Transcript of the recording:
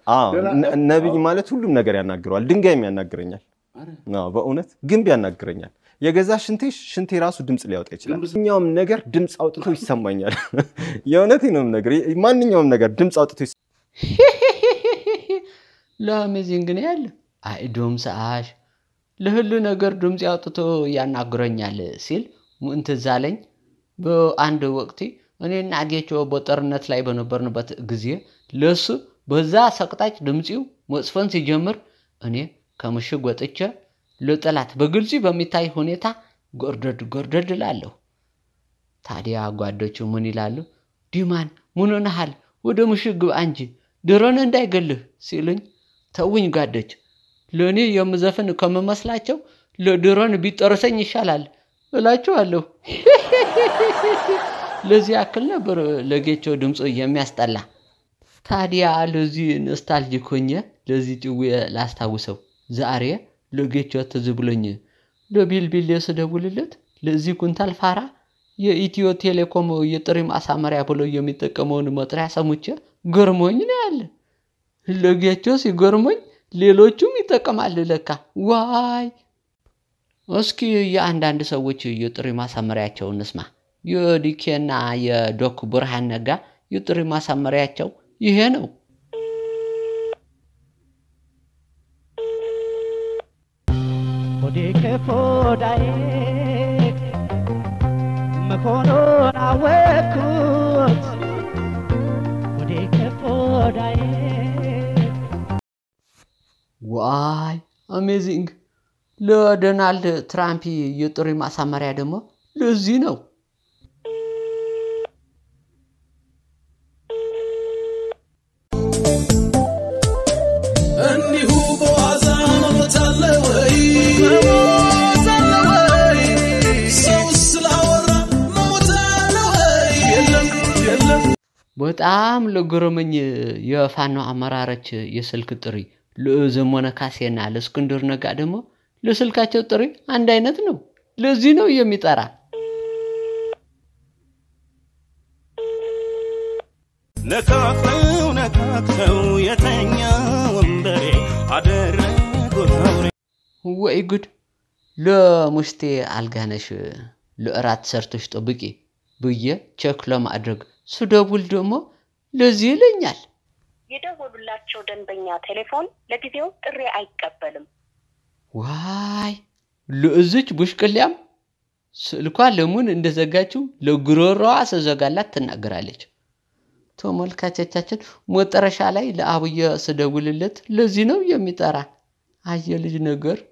አዎ ደህና- ነ- ነቢይ ማለት ሁሉም ነገር ያናግረዋል። ድንጋይም ያናግረኛል። አዎ በእውነት ግንብ ያናግረኛል። የገዛ ሽንቴ ሽንቴ ራሱ ድምፅ ሊያወጣ ይችላል። ማንኛውም ነገር ድምፅ አውጥቶ ይሰማኛል። የእውነቴ ነው ነገር ማንኛውም ነገር ድምፅ አውጥቶ ይሰ- ለአሜዚንግ ነው ያለ አይ ዶም ሰአሽ ለሁሉ ነገር ድምፅ አውጥቶ ያናግረኛል ሲል ምን ትዝ አለኝ። በአንድ ወቅት እኔና ጌቾ በጦርነት ላይ በነበርንበት ጊዜ ለሱ በዛ ሰቅጣጭ ድምፂው መጽፈን ሲጀምር እኔ ከምሽግ ወጥቼ ለጠላት በግልጽ በሚታይ ሁኔታ ጎርደድ ጎርደድ እላለሁ። ታዲያ ጓዶቹ ምን ይላሉ? ዲማን ምን ሆነሃል? ወደ ምሽግ ግባ እንጂ ድሮን እንዳይገልህ ሲሉኝ፣ ተውኝ ጓዶች፣ ለእኔ የምዘፍን ከምመስላቸው ለድሮን ቢጠርሰኝ ይሻላል እላችኋለሁ። ለዚህ ያክል ነበር ለጌቾ ድምፁ የሚያስጠላ። ታዲያ ለዚህ ኖስታልጂክ ሆኜ ለዚህ ጭዌ ላስታውሰው ዛሬ ለጌቾ ትዝ ብሎኝ ለቢልቢል ስደውልለት ለዚህ ኩንታል ፋራ የኢትዮ ቴሌኮም የጥሪ ማሳመሪያ ብሎ የሚጠቀመውን መጥሪያ ሰሙቼ ገርሞኝ ነው ያለ። ለጌቾ ሲገርሞኝ ሌሎቹም ይጠቀማል ለካ። ዋይ! እስኪ የአንዳንድ ሰዎች የጥሪ ማሳመሪያቸውን እንስማ። የዲኬና የዶክ ብርሃን ነጋ የጥሪ ማሳመሪያቸው ይሄ ነው። ሆዴ ከሆዳዬ መሆኑን አወቅኩት። ሆዴ ከሆዳዬ ዋይ አሜዚንግ! ለዶናልድ ትራምፕ የጥሪ ማሳመሪያ ደግሞ ለዚህ ነው። እንዲሁ በዋዛ መሞት አለ ወይ? መሞት አለ ወይ? ሰው ስላወራ መሞት አለ ወይ? የለም የለም በጣም ለገረመኝ የፋኖ አመራሮች የስልክ ጥሪ ለዘመነ ካሴና ለእስክንድር ነጋ ደግሞ ለስልካቸው ጥሪ አንድ አይነት ነው። ለዚህ ነው የሚጠራ። ነካክተው ነካክተው የተኛ ወንበሬ አደረጉት አውሬ ወይ ጉድ! ለሙሽቴ አልጋነሽ ለእራት ሰርተሽ ጠብቂ ብዬ ቼክ ለማድረግ ስደውል ደግሞ ለዚህ ይለኛል። የደወሉላቸው ደንበኛ ቴሌፎን ለጊዜው ጥሪ አይቀበልም። ዋይ ለእዝች ቡሽቅሊያም ስልኳ ለሙን እንደዘጋችው ለጉሮሮዋ ስዘጋላት ትናገራለች። ተመልካቾቻችን መጨረሻ ላይ ለአብየ ስደውልለት ለዚህ ነው የሚጠራ። አየ ልጅ ነገር